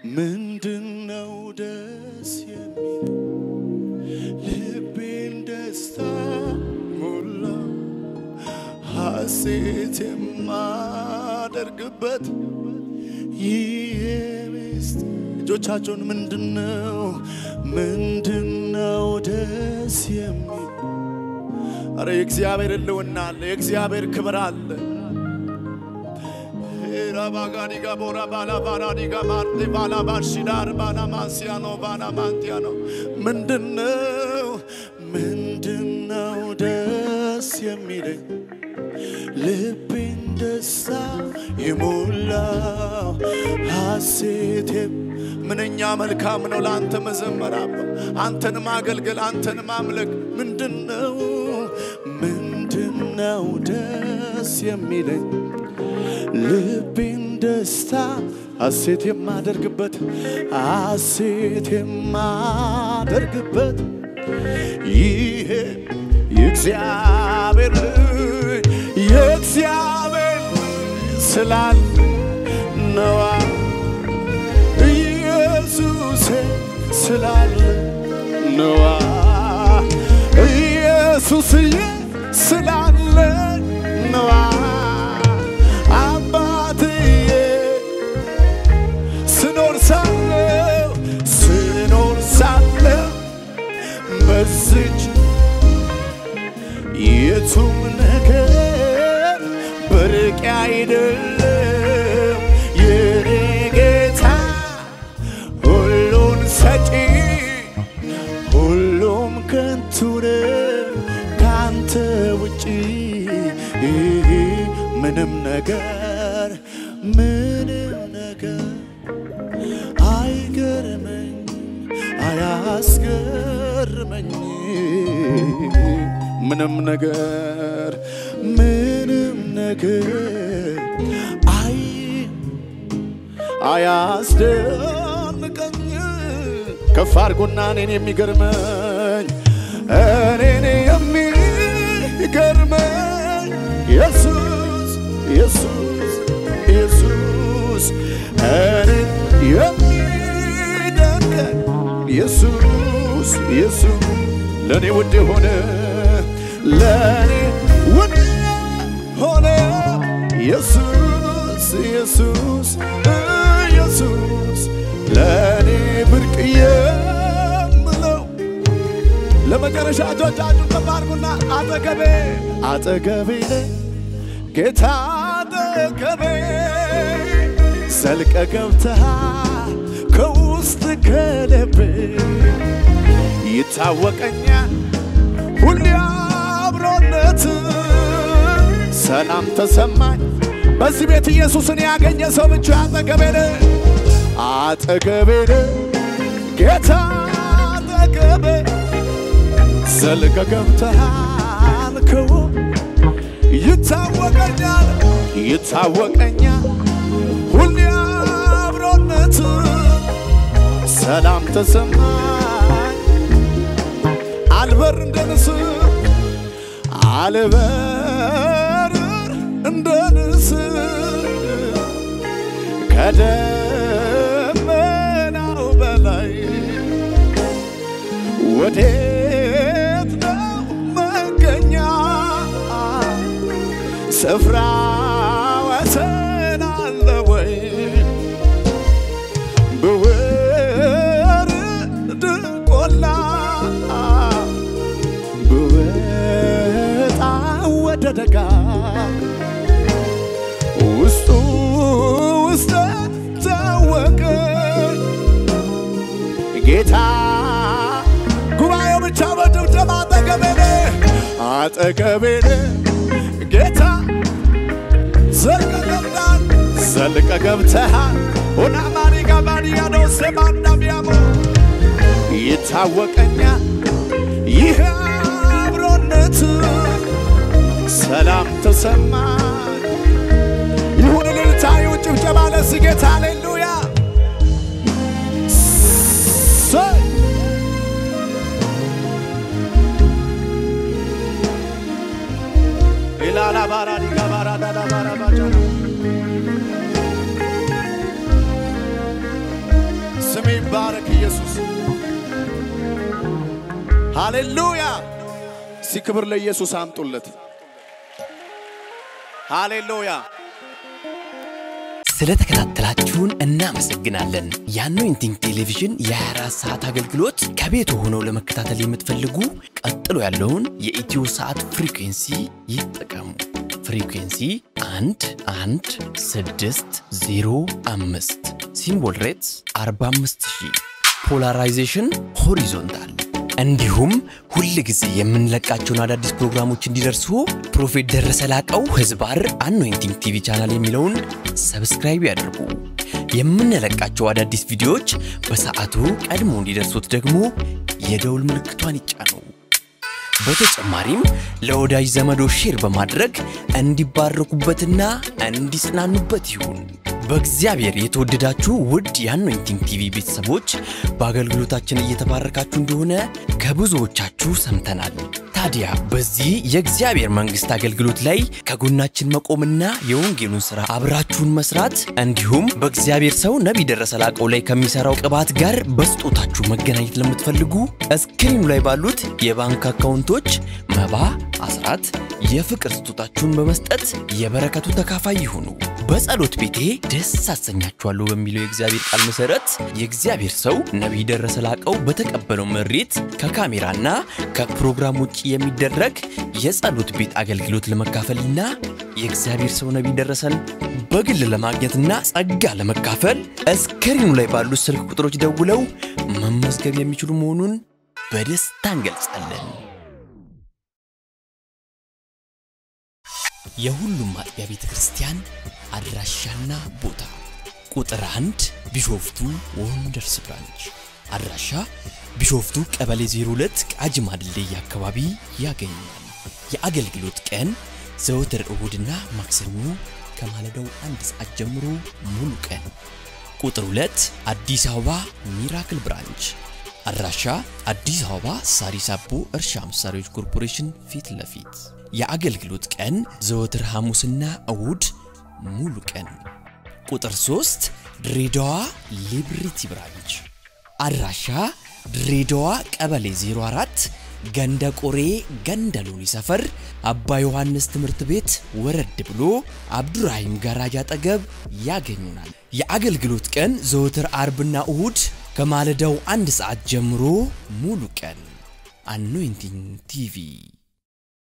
ምንድነው ደስ የሚል ልቤን ደስታ ሞላ ሐሴት የማደርግበት ይህ ምስጢር እጆቻቸውን ምንድነው ምንድነው ደስ የሚል አረ የእግዚአብሔር ሕልውና አለ የእግዚአብሔር ክብር አለ ራባጋዲጋ ቦራ ባላ ባራዲጋ ማርቴ ባላ ባርሺዳር ባላ ማንሲያኖ ባላ ማንቲያኖ ምንድነው ምንድነው ደስ የሚለኝ ልቤን ደስታ የሞላው ሐሴቴም ምንኛ መልካም ነው ለአንተ መዘመር አባ አንተን ማገልገል አንተን ማምለክ ምንድነው ምንድነው ደስ የሚለኝ ልቤን ደስታ ሐሴት የማደርግበት ሐሴት የማደርግበት ይሄ የእግዚአብሔር ልጅ የእግዚአብሔር ልጅ ስላለ ነዋ ኢየሱሴ ስላለ ነዋ ኢየሱስዬ ስላለ ነዋ አባትዬ ስኖር ሳለው ስኖር ሳለው በዝች የቱም ነገር ብርቅ አይደለም የኔ ጌታ ሁሉን ሰጪ ሁሉም ከንቱ ነው ካንተ ውጪ ምንም ነገር ምንም ነገር አይገርመኝ አያስገርመኝ ምንም ነገር ምንም ነገር አይ አያስደንቀኝ ከፍ አድርጎና እኔን የሚገርመኝ እኔን የሚገርመኝ ኢየሱስ ኢየሱስ ኢየሱስ እኔን የሚደንቀኝ ኢየሱስ ኢየሱስ ለእኔ ውድ የሆነ ለእኔ ውድ ሆነ ኢየሱስ ኢየሱስ ኢየሱስ ለእኔ ብርቅ የምለው ለመጨረሻ እጆቻችሁን ከፍ አድርጉና አጠገቤ አጠገቤ ነህ ጌታ አጠገቤ ዘልቀ ገብተሃል ከውስጥ ከልቤ ይታወቀኛል ሁሌ አብሮነት ሰላም ተሰማኝ በዚህ ቤት ኢየሱስን ያገኘ ሰው ብቻ አጠገቤ ነህ አጠገቤ ነህ ጌታ አጠገቤ ዘልቀ ገብተሃል ከው ይታወቀኛል ይታወቀኛል ሁሌ አብሮነት ሰላም ተሰማኝ አልበር እንደ ንስር አልበር እንደ ንስር ከደመናው በላይ ወዴት ነው መገኛ ስፍራ ወሰን አለ ወይ ብወርድ ቆላ ብወጣ ወደ ደጋ ውስጡ ውስጥ ታወቀ ጌታ ጉባኤው ብቻ በጭብጨባ አጠገቤ ነህ አጠገቤ ነህ ጌታ ዘልቀ ገብተሃል ዘልቀ ገብተሃል ኦናማኒ ጋባዲያ ዶሴ ማንዳሚያሞ ይታወቀኛል ይህ አብሮነት ሰላም ተሰማኝ ይሁን እልልታ ይሁን ጭብጨባ ለዚህ ጌታ ሃሌሉያ ሰይ ኢላላ ባራዲጋ ባራዳዳ ባራባጃ ይባረክ ኢየሱስ። ሃሌሉያ! እስቲ ክብር ለኢየሱስ አምጡለት። ሃሌሉያ! ስለተከታተላችሁን እናመሰግናለን። የአኖይንቲንግ ቴሌቪዥን የ24 ሰዓት አገልግሎት ከቤት ሆነው ለመከታተል የምትፈልጉ ቀጥሎ ያለውን የኢትዮ ሰዓት ፍሪኩንሲ ይጠቀሙ። ፍሪኩንሲ 1 1 6 0 5 ሲምቦል ሬትስ 45000 ፖላራይዜሽን ሆሪዞንታል እንዲሁም ሁል ጊዜ የምንለቃቸውን አዳዲስ ፕሮግራሞች እንዲደርሱ ፕሮፌት ደረሰ ላቀው ህዝባር አኖይንቲንግ ቲቪ ቻናል የሚለውን ሰብስክራይብ ያድርጉ። የምንለቃቸው አዳዲስ ቪዲዮዎች በሰዓቱ ቀድሞ እንዲደርሱት ደግሞ የደውል ምልክቷን ይጫኑ። በተጨማሪም ለወዳጅ ዘመዶ ሼር በማድረግ እንዲባረኩበትና እንዲጽናኑበት ይሁን። በእግዚአብሔር የተወደዳችሁ ውድ የአኖይንቲንግ ቲቪ ቤተሰቦች በአገልግሎታችን እየተባረካችሁ እንደሆነ ከብዙዎቻችሁ ሰምተናል። ታዲያ በዚህ የእግዚአብሔር መንግሥት አገልግሎት ላይ ከጎናችን መቆምና የወንጌሉን ሥራ አብራችሁን መስራት እንዲሁም በእግዚአብሔር ሰው ነቢይ ደረሰ ላቀው ላይ ከሚሠራው ቅባት ጋር በስጦታችሁ መገናኘት ለምትፈልጉ እስክሪኑ ላይ ባሉት የባንክ አካውንቶች መባ፣ አስራት፣ የፍቅር ስጦታችሁን በመስጠት የበረከቱ ተካፋይ ይሁኑ። በጸሎት ቤቴ ደስ አሰኛችኋለሁ በሚለው የእግዚአብሔር ቃል መሠረት የእግዚአብሔር ሰው ነቢይ ደረሰ ላቀው በተቀበለው መሬት ከካሜራና ከፕሮግራም ውጭ የሚደረግ የጸሎት ቤት አገልግሎት ለመካፈልና የእግዚአብሔር ሰው ነቢይ ደረሰን በግል ለማግኘትና ጸጋ ለመካፈል እስክሪኑ ላይ ባሉት ስልክ ቁጥሮች ደውለው መመዝገብ የሚችሉ መሆኑን በደስታ እንገልጻለን። የሁሉም አጥቢያ ቤተ ክርስቲያን አድራሻና ቦታ ቁጥር አንድ ቢሾፍቱ ወንደርስ ብራንች አድራሻ ቢሾፍቱ ቀበሌ 02 ቃጂማ ድልድይ አካባቢ ያገኛል። የአገልግሎት ቀን ዘወትር እሁድና ማክሰኞ ከማለዳው አንድ ሰዓት ጀምሮ ሙሉ ቀን። ቁጥር 2 አዲስ አበባ ሚራክል ብራንች አድራሻ አዲስ አበባ ሳሪስ አቦ እርሻ መሳሪያዎች ኮርፖሬሽን ፊት ለፊት የአገልግሎት ቀን ዘወትር ሐሙስና እሁድ ሙሉ ቀን። ቁጥር 3 ድሬዳዋ ሊብሪቲ ብራንች አድራሻ ድሬዳዋ ቀበሌ 04 ገንደ ቆሬ ገንደ ሎኒ ሰፈር አባ ዮሐንስ ትምህርት ቤት ወረድ ብሎ አብዱራሂም ጋራጅ አጠገብ ያገኙናል። የአገልግሎት ቀን ዘወትር አርብና እሁድ ከማለዳው አንድ ሰዓት ጀምሮ ሙሉ ቀን። አኖይንቲንግ ቲቪ